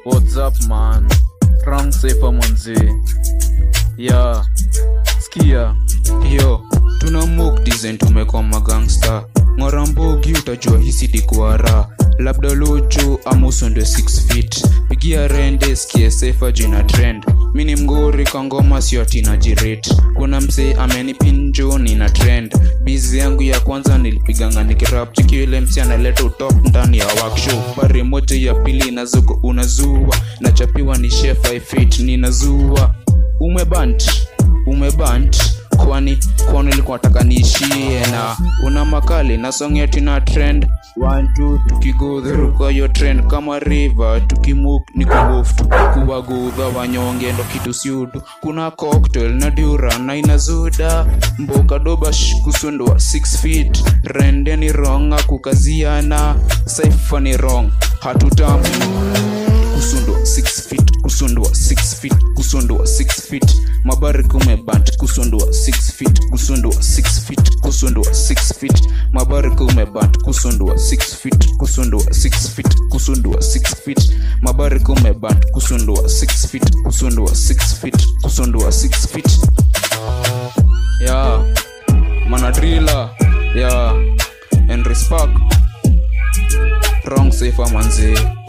What's up man? Wrong safer manzi. Yeah. Skia. yo tuna mok design tumekwa magangsta ng'orambogi utajua hisi dikwara labda lojo ama usonde 6 feet pigia rende skie sefa jina trend mini mgori kwa ngoma sio atina jiret kuna msee amenipinjo nina trend bizi yangu ya kwanza nilipiganga nikirap chikiwile msi analeta utop ndani ya workshop pare moja ya pili inazuko unazua nachapiwa ni chef 5 feet ninazua umebant umebant kwani kwani ulikuwa nataka niishie na una makali na song yetu na trend One, two, tukigo through kwa hiyo trend kama river tukimuk ni kubof kuwagudha wanyonge ndo kitu siudu kuna cocktail na dura na inazuda mboka dobash kusundwa 6 feet rende ni wrong akukaziana saifa ni wrong hatutamu kusundwa 6 feet kusundwa 6 feet kusundwa 6 feet mabari kumebant kusundwa 6 feet kusundwa 6 feet kusundwa 6 feet mabari kumebant kusundwa 6 feet kusundwa 6 feet kusundwa 6 feet mabari kumebant kusundwa 6 feet kusundwa 6 feet kusundwa 6 feet yeah manadrila yeah and respect wrong safer manzee